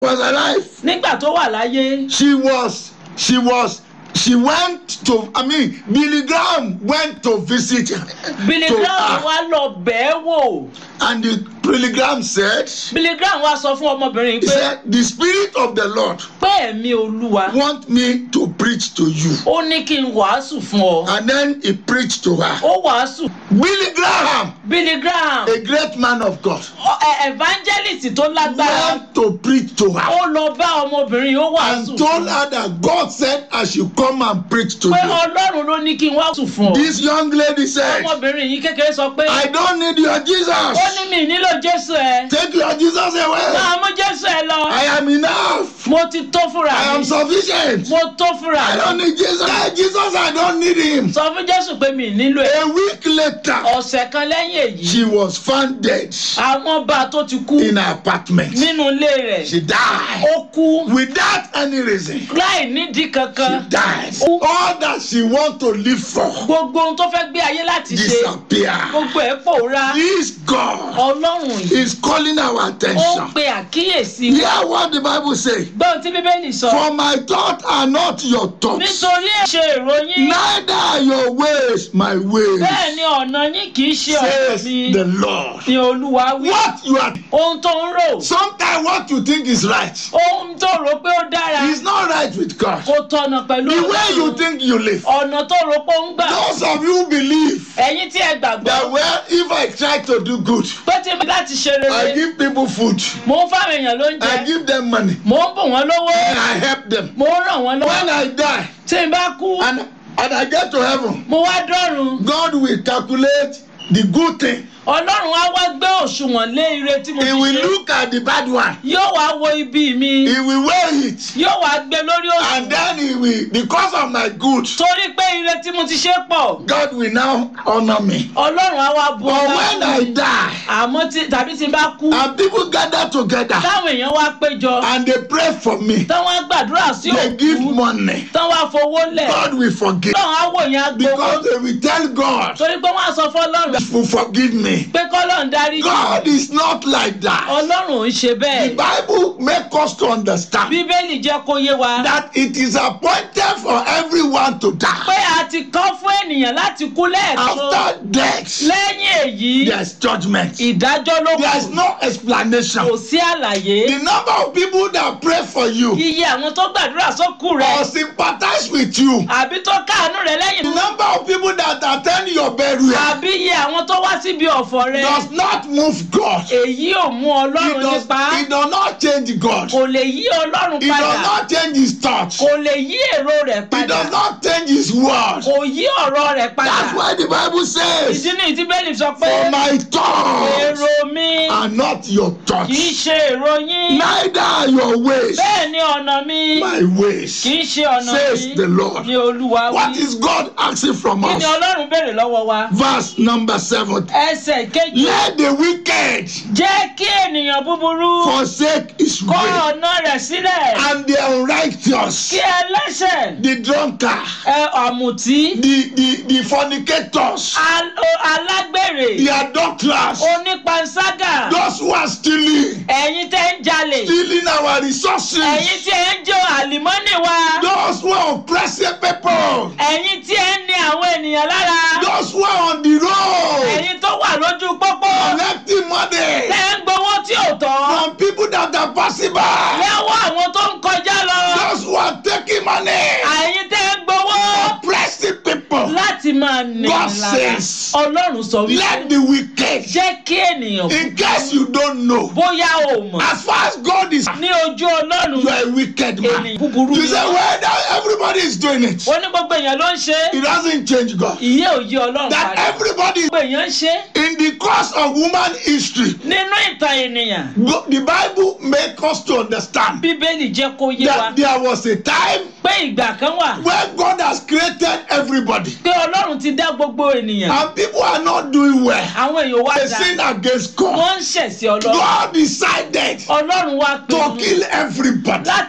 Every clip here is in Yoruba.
was alive. nígbà tó wà láyé She was, she was, she went to, I mean, Billy Graham went to visit Billy to Graham her. wá lọ bẹ́ẹ̀ wò And the Billy Graham said, Billy Graham wá sọ fún ọmọbìnrin he pé said, the spirit of the Lord pé ẹ̀mí olúwa want me to preach to you. ó ní kí n wàásù fún ọ And then he preached to her. ó wàásù Billy Graham, Billy Graham a great man of God, ọ- ẹ- evangelist tó lágbára went to preach to her ó lọ bá ọmọbìnrin ó wàásù and told fún her that God said I should come and preach to pé you. ọlọ́run ló ní kí n wàásù fún ọ This young lady said, ọmọbìnrin yìí kékeré sọ pé I don't need your Jesus. ó ní mi nílò jésù ẹ Take your Jesus away. máa mú jésù ẹ lọ I am enough. mo ti tó fúnra I am mi sufficient. mo tó fúnra I don't mi need Jesus. Hey, Jesus, I don't need him. sọ fún jésù pé mi nílò ẹ A week later, ọ̀sẹ̀ kan lẹ́yìn èyí she was found dead àwọn bá a tó ti kú in her apartment. nínú ilé rẹ̀ She died ó kú without any reason. láì nídìí She kankan died. All that she want to live for gbogbo ohun tó fẹ́ gbé ayé láti ṣe disappear. gbogbo ẹ̀ pòórá This God ọlọ́run yìí is calling our ó ń attention. pe àkíyèsí Hear what the Bible say. gbọ́n tí bíbélì sọ For my thoughts are not your thoughts, nítorí ẹ̀ṣẹ̀ ìròyìn neither are your ways my ways, bẹ́ẹ̀ ni ọ̀nà yín kì í ṣe ọ̀nà says mi the Lord. ni olúwa wí What you are, ohun tó ń rò sometimes what you think is right ohun tó rò pé ó dára is not right with God. kò tọ̀nà pẹ̀lú The way you Ọlọ́run. think you live. ọ̀nà tó rò pé ó ń gbà Those of you believe ẹ̀yin tí ẹ gbàgbọ́ that well, if I try to do good, pé tí mi láti ṣe I rere give people food, mò ń fáwọn èèyàn I lóúnjẹ give them money, mò ń bùn wọ́n lówó and I help them. mò ń ràn wọ́n lọ́wọ́ When I die tí n bá kú and, and I get to heaven, mo wá dọ́run God will calculate the good thing. ọlọ́run á wá gbé òṣùwọ̀n lé ire tí mo He ti will ṣe look at the bad one. yóò wá wo ibi mi He will weigh it. yóò wá gbé lórí And òṣùwọ̀n then he will, because of my good, torí pé ire tí mo ti ṣe pọ̀ God will now honor me. ọlọ́run á wá bu But ọlá when fún I mi die, àmọ́ tí tàbí tí n bá kú and people gather together táwọn èèyàn wá péjọ and they pray for me, táwọn á gbàdúrà sí they give òkú money, táwọn á fowó lẹ̀ God will forgive. táwọn á wò yẹn á gbowó Because they will tell God, torí pé wọ́n á sọ fọlọ́run will forgive me. pé kọ́lọ́run dárí jì God is not like that. ọlọ́run ò ń ṣe The bẹ́ẹ̀ Bible makes us to understand bíbélì jẹ́ kó yé wa that it is appointed for everyone to pé die. a ti kọ́ fún ènìyàn láti kú lẹ́ẹ̀kan After death, lẹ́yìn èyí there's judgment. ìdájọ́ ló There's kù no explanation. kò sí àlàyé The number of people that pray for you iye àwọn tó gbàdúrà sókù rẹ or sympathize with you, àbí tó káàánú rẹ the lẹ́yìn number of people that attend your burial àbí iye àwọn tó wá síbi ọ̀fọ̀ rẹ does not move God. èyí ò mú It ọlọ́run does, nípa it does not change God. kò lè yí ọlọ́run It does padà not change his thoughts. kò lè yí èrò rẹ̀ It padà does not change his word. kò yí ọ̀rọ̀ rẹ̀ padà That's why the Bible says, ìdí ni tí bẹ́ẹ̀lì sọ pé For my thoughts èrò mi are not your kì í thoughts, ṣe èrò yín neither are your ways bẹ́ẹ̀ ni ọ̀nà mi my ways, kì í ṣe ọ̀nà says mi the Lord. ni olúwa What wí is God asking from kí ni us? ọlọ́run béèrè lọ́wọ́ wa Verse number seven. ẹsẹ̀ kejì Let the wicked jẹ́ kí ènìyàn búburú forsake his kọ̀ way, ọ̀nà rẹ̀ sílẹ̀ and the unrighteous, kí ẹlẹ́ṣẹ̀ the drunkard, ẹ ọ̀mùtí the, the, the fornicators, al- o- alágbèrè the adulterers, onípanṣágà those who are stealing, ẹ̀yin tẹ́ ń jalè stealing our resources, ẹ̀yin tí ẹ ń jó àlìmọ́nì wa those who are oppressing people, ẹ̀yin tí ẹ ń ní àwọn ènìyàn lára those who are on the road, ẹ̀yin tó wà lójú pópó collecting money tẹ́ ń gbowó tí ò tọ́ from people that are passing by, lẹ́wọ́ àwọn tó ń kọjá lọ those who are taking money, ẹ̀yin tẹ́ ń gbowó oppressing people. láti máa nì God lára says, ọlọ́run sọ wípé Let the wicked, jẹ́ kí ènìyàn in case you don't know, bóyá o mọ̀ as far as God is, ní ojú ọlọ́run you are a wicked man. ènìyàn búburú You ni say, well, that everybody is doing it. ó ní gbogbo èèyàn ló ń ṣe é. It doesn't change God. ìyé òye ọlọ́run That padà everybody, gbogbo èèyàn ń ṣe é. in the course of human history, nínú ìtàn ènìyàn go- the Bible make us to understand bíbélì jẹ́ kó yé wa that there was a time pé ìgbà kan wà when God has created everybody pé ọlọ́run ti dá gbogbo ènìyàn and people are not doing well. àwọn èèyàn wá They dá sin against God. wọ́n ń ṣẹ̀sí ọlọ́run God decided ọlọ́run wá to pinnu kill everybody. láti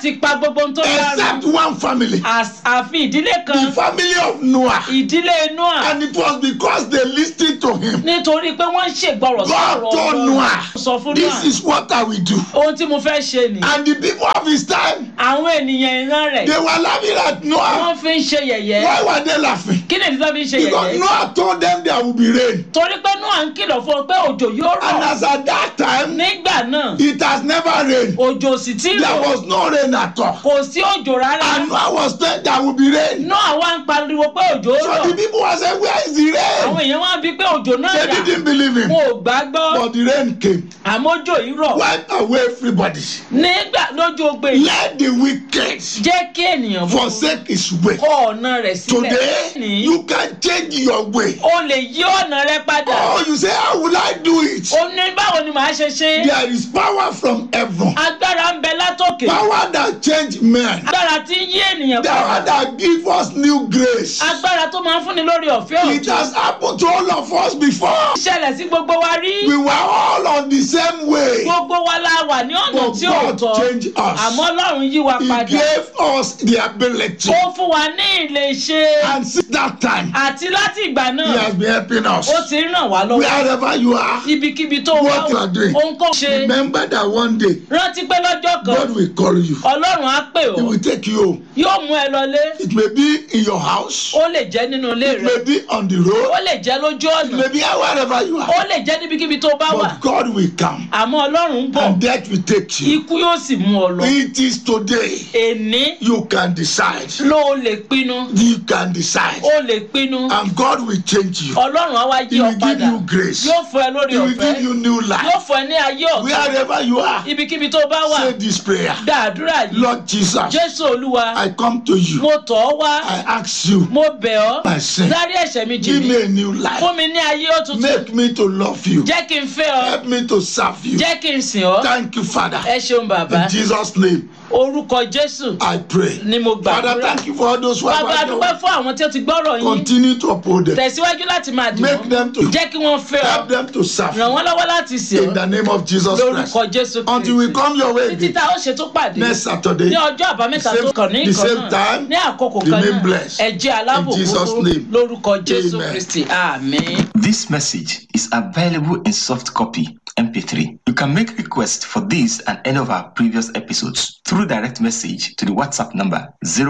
láti pa gbogbo ohun tó bá except rú one family, Às- àfi ìdílé the kan family of Noah. ìdílé noah And it was because they listened to him. nítorí pé wọ́n ń ṣègbọràn God sọ̀rọ̀ told Ọlọ́run. Noah, sọ fún This noah is what I will do. ohun tí mo fẹ́ ṣe nìyí And the people of his time, àwọn ènìyàn ìran rẹ̀ they were laughing at Noah. wọ́n fi ń ṣe yẹ̀yẹ́ Why were they laughing? kí ni ìdílé fi ń ṣe Because yẹ̀yẹ́ Noah told them there will be rain. torí pé noah ń kìlọ̀ fún ọ pé òjò yóò And rọ̀ as at that time, nígbà náà it has never rained. òjò sì ti There rọ̀ was no rain at all. kò sí òjò rárá And Noah was saying there will be rain. noah wá ń pariwo pé òjò So rọ̀ the people were saying, Where is the àwọn rain? èèyàn wá bí pé òjò náà They dà didn't believe him. wọn ò gbàgbọ́ But the rain came. àmójò yìí rọ̀ Wipe away everybody. nígbà lójú ogbe yìí Let the wicked jẹ́ kí ènìyàn bú forsake his way. kọ ọ̀nà rẹ̀ sílẹ̀ Today, ní you can change your way. o lè yí ọ̀nà rẹ padà Oh, you say, How will I do it? o ní báwo ni màá ṣe ṣe There is power from heaven. agbára ń bẹ látòkè Power that change men. agbára tí ń yí ènìyàn Power padà that give us new grace. agbára tó máa ń fúnni lórí ọ̀fẹ́ It ọ̀tún has happened to all of us before. ṣẹlẹ̀ sí gbogbo wa rí We were all on the same way. gbogbo wa la wà ní ọ̀nà But tí ò God tọ́ changed us. àmọ́ ọlọ́run yí wa He padà gave us the ability. ó fún wa ní ilé ṣe And since that time, àti láti ìgbà He náà has been helping us. ó ti ń ràn wá lọ́wọ́ Wherever you are, ibikíbi tó wá What you are doing. ohun kò ṣe remember that one day rántí pé lọ́jọ́ kan God will call you. ọlọ́run á pè He ọ́ will take you home. yóò mú ẹ lọlé It may be in your house. ó lè jẹ́ nínú ilé It rẹ may be on the ó road. lè jẹ́ lójú It ọ̀nà may be wherever you ó are. lè jẹ́ níbikíbi tó bá wà But God will come àmọ́ ọlọ́run ń bọ̀ and death will take you. ikú yóò sì mú ọ lọ It is today èní you can decide. ló lè pinnu You can decide. ó lè pinnu And God will change you. ọlọ́run á wá yí He ọ will give padà you grace. yóò fún ẹ lórí He will ọ̀fẹ́ give you new yóò life. fún ẹ ní ayé ọ̀tún Wherever you are, ibikíbi tó bá wà say this prayer. gba àdúrà yìí Lord Jesus, jésù olúwa I come to you. mo tọ̀ ọ́ wá I ask you, mo bẹ̀ ọ́ my sin, dárí ẹ̀ṣẹ̀ mi jì give mí me a new life. fún mi ní ayé òtútù Make me to love you. jẹ́ kí n fẹ́ ọ Help me to serve you. jẹ́ kí n sìn ọ́ Thank you, Father. ẹ ṣeun bàbá In Jesus' name, orúkọ jésù I pray. ni mo Father, gbàdúrà thank you for all those who have bàbá heard dúpẹ́ your word. fún àwọn tí ó ti gbọ́rọ̀ yín Continue to uphold them. tẹ̀síwájú láti máa dì Make wọ́n them to jẹ́ kí wọ́n fẹ́ ọ help them to serve ràn you. wọ́n lọ́wọ́ láti sìn In ọ́ the name of Jesus Christ. lórúkọ jésù Until we kristi come your way títí again tá a ó ṣe tó pàdé next Saturday. ní ọjọ́ àbámẹ́ta the tó same- kàn ní the ìkan same náà time, ní àkókò kan remain náà blessed. ẹ jẹ́ alábòkútó In Jesus' name. lórúkọ jésù Amen. kristi àmín. This message is available in soft copy MP3. You can make requests for this and any of our previous episodes through direct message to the WhatsApp number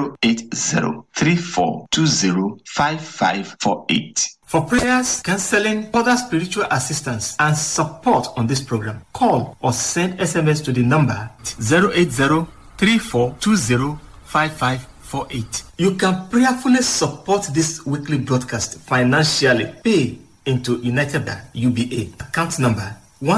08034205548. For prayers, counseling, other spiritual assistance, and support on this program, call or send SMS to the number 08034205548. You can prayerfully support this weekly broadcast financially. Pay into United Bank UBA account number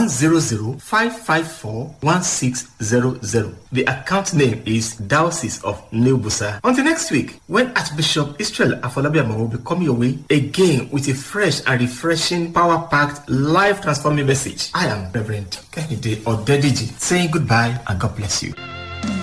100-554-1600. The account name is Diocese of New Busa. Until next week, when Archbishop Israel Afolabiama will be coming your way again with a fresh and refreshing, power-packed, life-transforming message. I am Reverend Kennedy Odediji saying goodbye and God bless you.